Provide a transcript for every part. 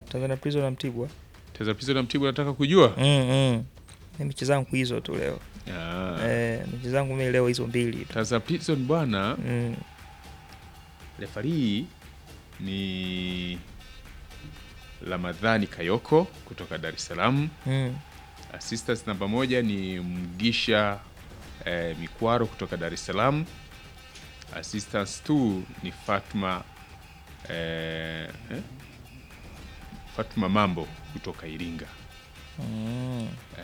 Tanzania Prison na Mtibwa. Tanzania Prison na Mtibwa nataka kujua. Mm, mm. Ni mechi zangu hizo tu leo. Ah. Eh, mechi zangu mimi leo hizo mbili tu. Tanzania Prison bwana, Mm. refari ni Ramadhani Kayoko kutoka Dar es Salaam. Mm. Assistant namba moja ni Mgisha eh, Mikwaro kutoka Dar es Salaam. Assistants 2 ni Fatma eh, eh? Fatma Mambo kutoka Iringa. Mm.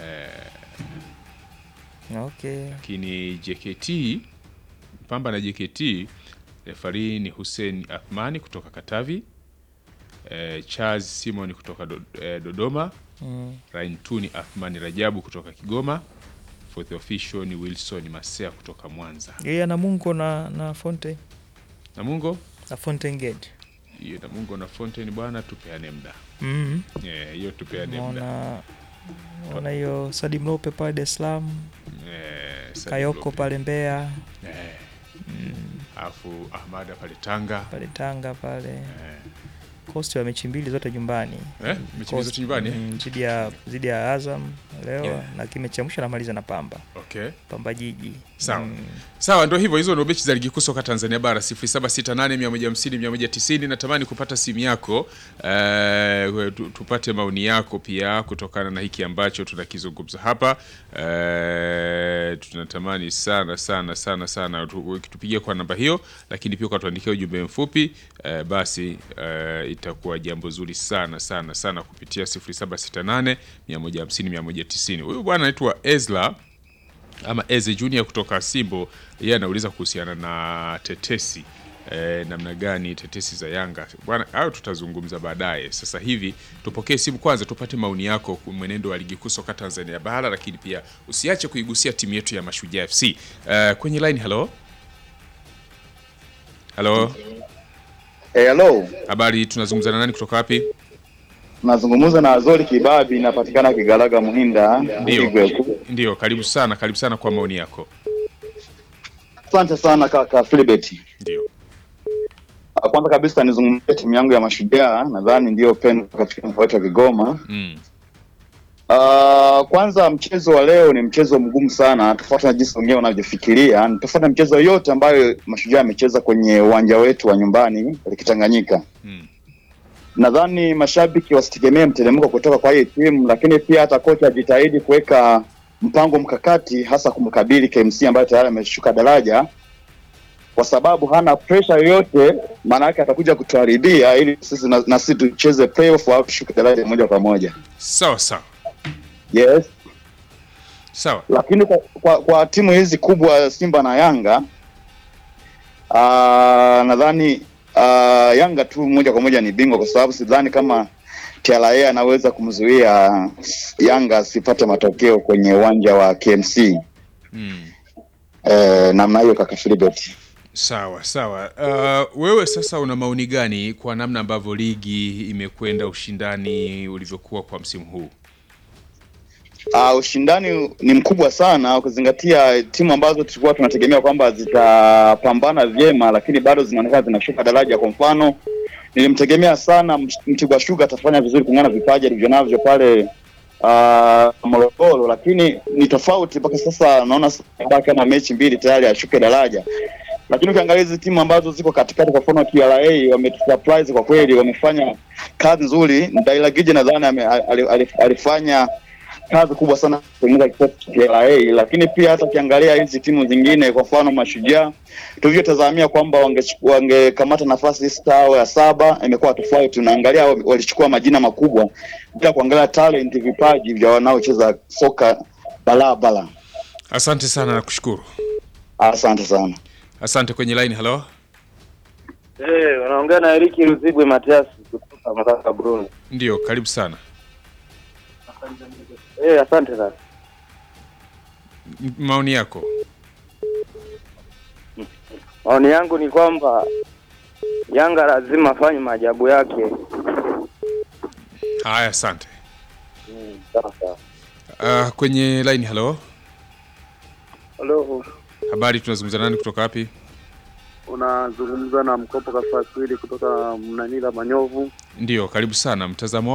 Okay. Lakini JKT Pamba na JKT refari ni Hussein Athmani kutoka Katavi. Eh, Charles Simon kutoka do, eh, Dodoma. Mm. Raintuni Athmani Rajabu kutoka Kigoma. Fourth official ni Wilson Masea kutoka Mwanza. Yeye ana Mungo na na Fonte Namungo na Fountain Gate. hiyo Namungo na Fountain bwana, tupeane muda Mm. Eh, hiyo tupeane muda Naona naona hiyo Sadim Lope pale Dar es Salaam, Eh, Sadio Kayoko Lope. pale Mbeya, Eh, alafu Ahmada pale Tanga pale Tanga pale. Eh, Coast wa mechi mbili zote nyumbani. eh, mechi Coast, zote nyumbani eh? mm, Zidi ya zidi ya Azam leo Yeah. na kimechi cha mwisho anamaliza na Pamba. Okay. Pamba Jiji. Sawa. Mm. Sawa, ndio hivyo, hizo ndio mechi za ligi kuu soka Tanzania bara 0768 150 190. Natamani kupata simu yako eh, tu- tupate maoni yako pia kutokana na hiki ambacho tunakizungumza hapa eh, tunatamani sana sana sana sana tu- tupigie kwa namba hiyo, lakini pia ukatuandikia ujumbe mfupi eh, basi eh, itakuwa jambo zuri sana sana sana kupitia 0768 150 190. Huyu bwana anaitwa Ezra ama Eze Junior kutoka Simbo, yeye anauliza kuhusiana na tetesi e, namna gani tetesi za Yanga bwana. Hayo tutazungumza baadaye. Sasa hivi tupokee simu kwanza, tupate maoni yako kwa mwenendo wa ligi kuu soka Tanzania bara, lakini pia usiache kuigusia timu yetu ya Mashujaa FC. E, kwenye line, halo halo, Eh, hello. habari, tunazungumza na nani kutoka wapi? Nazungumza na Azori Kibabi, inapatikana Kigalaga Muhinda. Ndio, Igwe. ndio, karibu sana, karibu sana kwa maoni yako. Asante sana kaka Philibert. Ndio, Ah, Kwanza kabisa nizungumzie timu yangu ya Mashujaa, nadhani ndio pendwa katika mkoa wetu wa Kigoma. mm. Ah, kwanza mchezo wa leo ni mchezo mgumu sana, tofauti na jinsi wengine wanavyofikiria. Ni tofauti na mchezo yote ambayo Mashujaa amecheza kwenye uwanja wetu wa nyumbani Kitanganyika. Mm. Nadhani mashabiki wasitegemee mteremko kutoka kwa hii timu, lakini pia hata kocha ajitahidi kuweka mpango mkakati, hasa kumkabili KMC ambayo tayari ameshuka daraja, kwa sababu hana pressure yoyote. Maana yake atakuja kutuharibia ili sisi na, na sisi tucheze playoff au tushuke daraja moja kwa moja. Sawa sawa Yes, sawa. lakini kwa, kwa, kwa timu hizi kubwa Simba na Yanga ah, nadhani ah, Yanga tu moja kwa moja ni bingwa, kwa sababu sidhani kama TRA anaweza kumzuia Yanga asipate matokeo kwenye uwanja wa KMC. mm. Eh, namna hiyo kaka Philibert. Sawa sawa. Uh, wewe sasa una maoni gani kwa namna ambavyo ligi imekwenda, ushindani ulivyokuwa kwa msimu huu? Uh, ushindani ni mkubwa sana ukizingatia timu ambazo tulikuwa tunategemea kwamba zitapambana vyema, lakini bado zinaonekana zinashuka daraja. Kwa mfano, nilimtegemea sana Msh- Mtibwa Sugar atafanya vizuri kung'ana vipaji alivyonavyo pale uh, Morogoro, lakini ni tofauti mpaka sasa. Naona sasa kama mechi mbili tayari ashuke daraja, lakini ukiangalia hizi timu ambazo ziko katikati, kwa mfano TRA wametusurprise kwa kweli, wamefanya kazi nzuri. Ndailagije nadhani ame- ali- ali- alifanya kazi kubwa sana kutengeneza kikosi cha TRA, lakini pia hata ukiangalia hizi timu zingine, kwa mfano Mashujaa, tulivyotazamia kwamba wange- wangekamata nafasi sita au ya saba, imekuwa tofauti. Unaangalia wa- walichukua majina makubwa bila kuangalia talent, vipaji vya wanaocheza soka barabara. Asante sana na kushukuru. Asante sana. Asante. Kwenye line, halo. Eh, unaongea na Eriki Ruzibwe Matiasi kutoka Makaka Burundi. Ndio, karibu sana. Eh, asante sana. M- maoni yako. Maoni yangu ni kwamba Yanga lazima afanye maajabu yake. Haya, asante. Mm, sawa sawa. Uh, kwenye line, halo. Halo, Habari, tunazungumza nani kutoka wapi? unazungumza na Mkopo Kafaswili kutoka Mnanila Manyovu. Ndio, karibu sana. Mtazamo